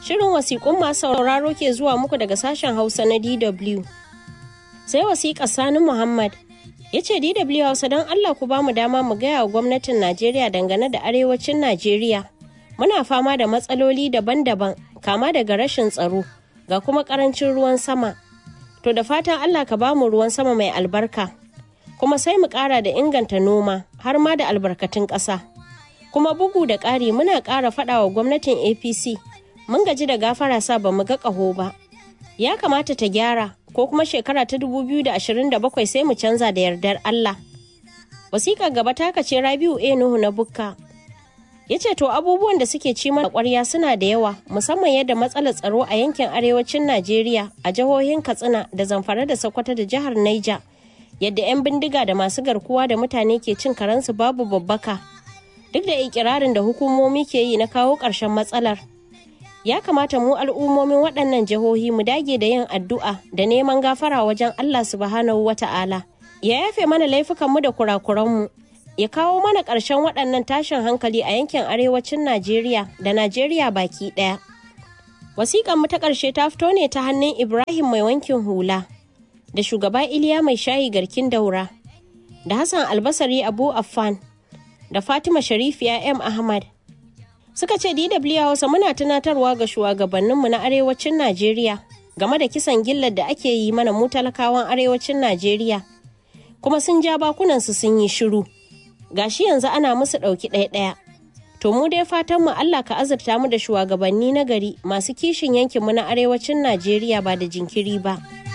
Shirin wasiƙun masu sauraro ke zuwa muku daga sashen Hausa na DW. Sai wasiƙa Sani Muhammad ya ce DW Hausa don Allah ku ba mu dama mu gaya wa gwamnatin Najeriya dangane da arewacin Najeriya. Muna fama da matsaloli daban-daban kama daga rashin tsaro ga kuma ƙarancin ruwan sama. To da fatan Allah ka ba mu ruwan sama mai albarka. Kuma sai mu ƙara da inganta noma har ma da albarkatun ƙasa. Kuma bugu da ƙari muna ƙara faɗa wa gwamnatin APC mun gaji da gafara sa ba mu ga ƙaho ba. Ya kamata ta gyara ko kuma shekara ta 2027 sai mu canza da yardar Allah. Wasiƙar gaba ta kace Rabiu A Nuhu na Bukka. Ya ce to abubuwan da suke ci mana ƙwarya suna da yawa musamman yadda matsalar tsaro a yankin arewacin Najeriya a jihohin Katsina da Zamfara da Sokoto da jihar Niger. Yadda 'yan bindiga da masu garkuwa da mutane ke cin karansu babu babbaka. Duk da ikirarin da hukumomi ke yi na kawo ƙarshen matsalar. ya kamata mu al'ummomin waɗannan jihohi mu dage da yin addu'a da neman gafara wajen Allah subhanahu wa ta'ala. Ya yafe mana laifukanmu da kurakuranmu, ya kawo mana ƙarshen waɗannan tashin hankali a yankin arewacin Najeriya da Najeriya baki ɗaya. Wasiƙan mu ta ƙarshe ta fito ne ta hannun Ibrahim mai wankin hula, da shugaba Iliya mai shayi garkin daura, da Hassan Albasari Abu Affan, da Fatima Sharifiya M. Ahmad. suka ce DW Hausa muna tunatarwa ga shugabanninmu na arewacin Najeriya game da kisan gillar da ake yi mana mu talakawan arewacin Najeriya kuma sun ja bakunansu sun yi shiru gashi yanzu ana musu ɗauki ɗaya-ɗaya to mu dai fatan mu Allah ka azurta mu da shugabanni na gari masu kishin yankinmu na arewacin Najeriya ba da jinkiri ba.